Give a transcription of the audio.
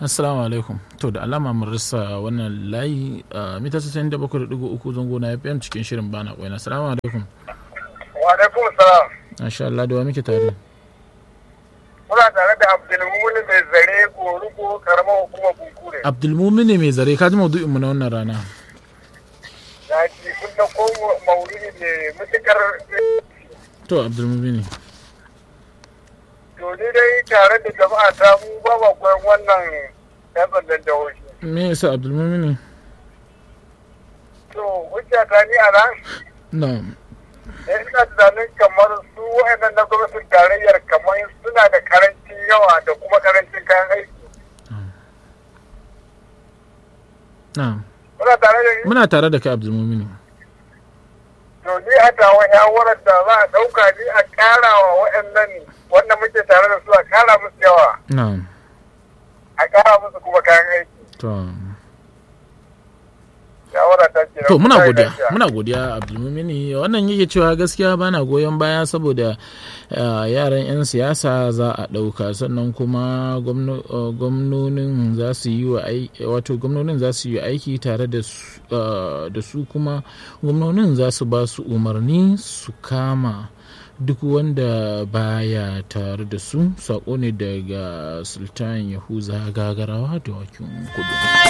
assalamu alaikum to da alama mun rasa wannan layi a mita 97.3 zango na fm cikin shirin bana kwaina assalamu alaikum wa alaikum salam masha Allah da wa muke tare muna tare da abdulmumin mai zare gorugo karamar hukumar bunkure abdulmumin mai zare ka ji maudu'in mu na wannan rana na ji kun dauko maulidi mai mutukar to abdulmumin to ni dai tare da jama'a ta mu ba ma koyan wannan yan sandan jihohi me yasa abdulmumin to hujja ta ni a nan na'am da ina tunanin kamar su wa'annan na gwamnatin tarayyar kamar suna da karancin yawa da kuma karancin kayan aiki na'am muna tare da ni muna tare da kai abdulmumin to ni a tawa shawarar da za a ɗauka ni a ƙara wa wa'annan wanda muke tare da su a ƙara musu yawa na'am a ƙara musu kuma kayan aiki to shawara ta ce to muna godiya muna godiya abdulmumini wannan yake cewa gaskiya bana goyon baya saboda uh, yaran 'yan siyasa za a ɗauka sannan kuma gwamno- uh, gwamnonin za su yi wa ai- wato gwamnonin za su yi aiki tare da su, uh, da su kuma gwamnonin za su ba su umarni su kama duk wanda baya tare da su sako ne daga sultan yahuza gagarawa da wakin kudu